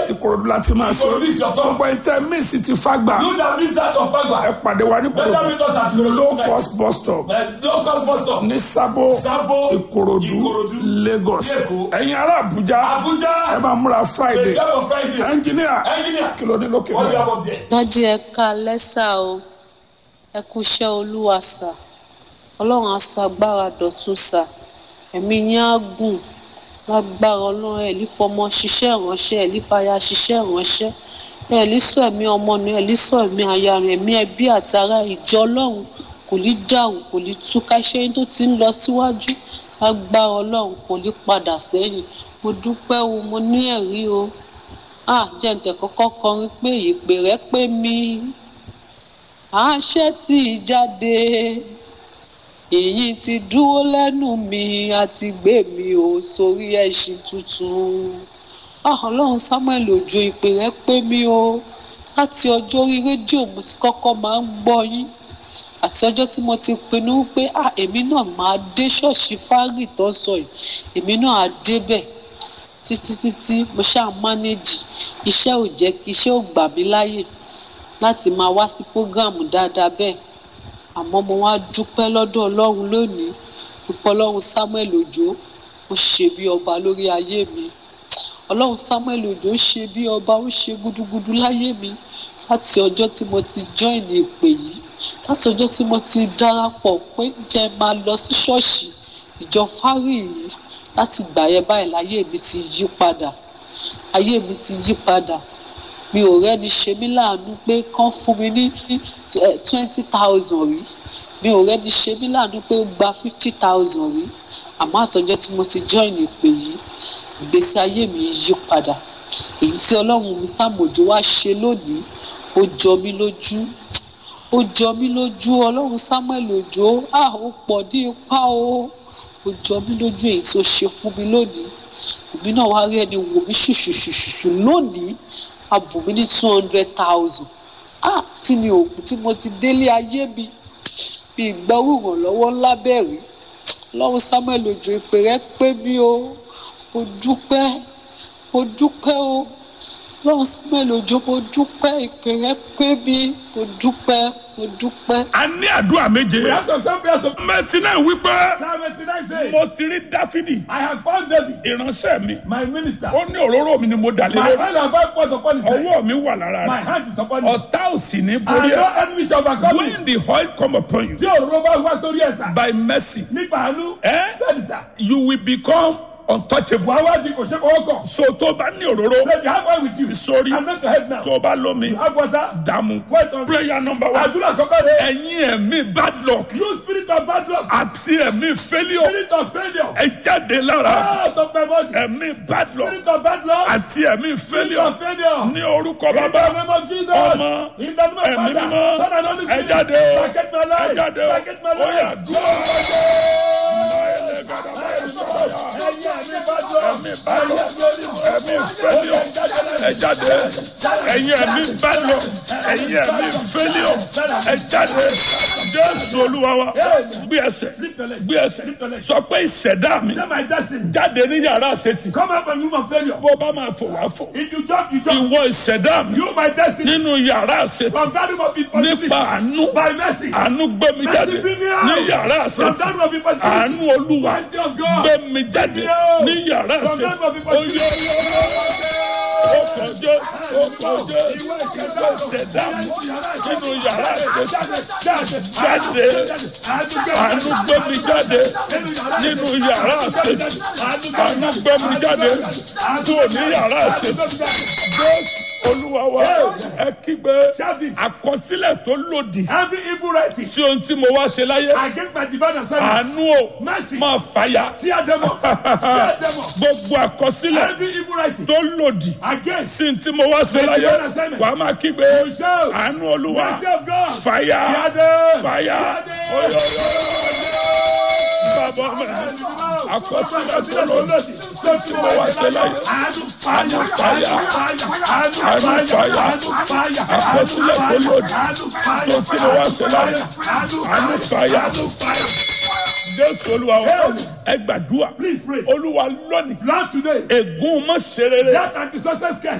ìkòròdú láti máa ṣe Ìkòròdú is your turn. gbogbo ẹ̀ńtẹ́ míìsì ti fàgbà You that miss that of ẹ Fagba. pàdé wa ní Better kòròdú meet us at Ikorodu low tonight. cost bus stop Eh, Low cost bus stop. ní sábó Sabo, ìkòròdú Ikorodu, lagos Lẹ́kọ̀ọ́. ẹ̀yin ará àbújá Abuja. ẹ máa múra friday Prepare for Friday. ẹnjìníà Engineer. kí ló ní lókè What do you náà have up there? dájú ẹ ká lẹ́sà o ẹ kú iṣẹ́ olúwa sà ọlọ́run á sọ agbára dọ̀tun sà ẹ̀mí yín á gùn lágbára ọlọ́run ẹ̀ lè fọmọ ṣiṣẹ́ ìránṣẹ́ ẹ̀ lè fàyà ṣiṣẹ́ ìránṣẹ́ ẹ̀ lè sọ ẹ̀mí ọmọ nù ẹ̀ lè sọ ẹ̀mí aya rẹ̀ ẹ̀mí ẹbí àti ará ìjọ ọlọ́run kò ní dàrú kò ní túká iṣẹ́ yín tó ti ń lọ síwájú lágbára ọlọ́run kò ní padà sẹ́yìn mo dúpẹ́ o mo ní ẹ̀rí o ah jẹ́ǹtẹ̀ kọ́kọ́ kọrin pé ìpè rẹ pé mi àṣẹ tí ì jáde èyí ti dúró lẹ́nu mi àti gbé mi ò sórí ẹṣin tuntun ah ọlọ́run samuel òjò ìpè rẹ pé mi o láti ọjọ́ orí rédíò mo ti kọ́kọ́ máa ń gbọ́ yín àti ọjọ́ tí mo ti pinnu pé ah èmi náà máa dé ṣọ́ọ̀ṣì fárì tó ń sọ yìí èmi náà á débẹ̀ títí títí mo ṣáà mánéjì iṣẹ́ ò jẹ́ kí iṣẹ́ ò gbà mí láyè láti máa wá sí prógráàmù dáadáa bẹ́ẹ̀ àmọ́ mo wá dúpẹ́ lọ́dọ̀ ọlọ́run lónìí pípọ́ ọlọ́run samuel òjò ó ṣe bí ọba lórí ayé mi ọlọ́run samuel òjò ṣe bí ọba ó ṣe gúdúgúdú láyé mi láti ọjọ́ tí mo ti join ìpè yìí láti ọjọ́ tí mo ti darapọ̀ pé jẹ́ máa lọ sí ṣọ́ọ̀ṣì ìjọ fárì yìí láti gbà yẹn báyìí láyé mi ti yí padà ayé mi ti yí padà mi ò rẹ́ni ṣe mí láàánú pé kán fún mi ní twenty thousand rí mi ò rẹ́ni ṣe mí láàánú pé ó gba fifty thousand rí àmọ́ àtọ́jọ́ tí mo ti join ìpè yìí ìgbésí ayé mi yí padà èyí tí ọlọ́run mi sàmójú wá ṣe lónìí ó jọ mí lójú ó jọ mí lójú ọlọ́run samuel òjò ah ó pọ̀ ní ipá o ó jọ mí lójú èyí tó ṣe fún mi lónìí èmi náà wá rí ẹni wò mí ṣùṣùṣùṣù lónìí a bù mí ní two hundred thousand ah tí mi ò tí mo ti délé ayé mi bí ìgbọ́rù ìrànlọ́wọ́ ńlá bẹ̀rẹ̀ lọ́run samuel òjò ìpè rẹ pé mi o mo dúpẹ́ mo dúpẹ́ o lọ́run samuel òjò mo dúpẹ́ ìpè rẹ pé mi mo dúpẹ́ mo dúpẹ́. a ní àdúrà méje We have some some prayers of mẹtí náà wípé Psalm 89 says, mo ti rí dáfídì I have found David, ìránṣẹ́ mi my minister. ó ní òróró mi ni mo dà lé My lórí hand have five points upon his head. ọwọ́ mi wà lára My rẹ̀ hand is upon him. ọ̀tá ò sì ní And borí no ẹ̀ enemy shall overcome me. when the oil come upon you Tí òróró bá wá sórí ẹ̀sà. by mercy Nípa àánú. Eh? Bẹ́ẹ̀ni sà. you will become untouchable Wàá wá di kò ṣe kọ́ kọ̀. so tó bá ní òróró So if you have oil with you. Sorry. And not your head now. tó bá lómi You have water. dààmú Wait on. prayer number one Àdúrà kọ́kọ́ rẹ̀. ẹ̀yin ẹ̀mí bad luck You spirit of bad luck. àti ẹ̀mí failure Spirit of failure. ẹ jáde lára Out of my body. ẹ̀mí bad luck Spirit of bad luck. àti ẹ̀mí Spirit failure of failure. ní orúkọ In the bàbá name of Jesus. ọmọ In the name of ẹ̀mí Father. mímọ́ Son and Holy ẹ Spirit. jáde o Packet my ẹ life. jáde o Packet my ó yá life. dúró. ẹ̀mí bad luck ẹ̀mí failure ẹ jáde ẹ̀yin ẹ̀mí bad luck ẹ̀yin ẹ̀mí failure ẹ jáde jésù olúwa wa gbé ẹsẹ̀ gbé ẹsẹ̀ sọ pé ìṣẹ̀dá mi Say my destiny. jáde ní yàrá àṣetì Come out from the room of failure. bó bá máa fò wá fò If you jump, you jump. ìwọ ìṣẹ̀dá mi You my destiny. nínú yàrá àṣetì From that room of impossibility. nípa àánú By mercy. àánú gbé mi jáde Mercy bring me out. ní yàrá From àṣetì that room of impossibility. àánú olúwa Mercy of God. gbé mi jáde Bring me out. ní yàrá From àṣetì that room of impossibility. ó kọjá ó kọjá ìwọ ìṣẹ̀dá mi nínú yàrá àṣetì jáde àánú gbé mi jáde nínú yàrá àṣetì àánú gbé mi jáde kúrò ní yàrá àṣetì jésù olúwa wa ẹ kígbe àkọsílẹ̀ tó lòdì Every evil writing sí ohun tí mo wá ṣe láyé against my divine assignment. àánú o Mercy. máa fàyà Tear them up. Tear them up. gbogbo àkọsílẹ̀ Every evil writing tó lòdì against sí ohun tí mo wá ṣe láyé divine assignment. wàá máa kígbe You shout. àánú olúwa Mercy of God. fàyà Tear them. fàyà Tear them. oyè bàbá mi àkọsílẹ̀ tó lòdì sí ohun tí mo wá ṣe láyé àánú fàyà àánú fàyà àkọsílẹ̀ tó lòdì sí ohun tí mo wá ṣe láyé àánú fàyà jésù olúwa wa ẹ gbàdúrà Please pray. olúwa lónìí Lord today. ègún mọ́ ṣe rere That anti-success care.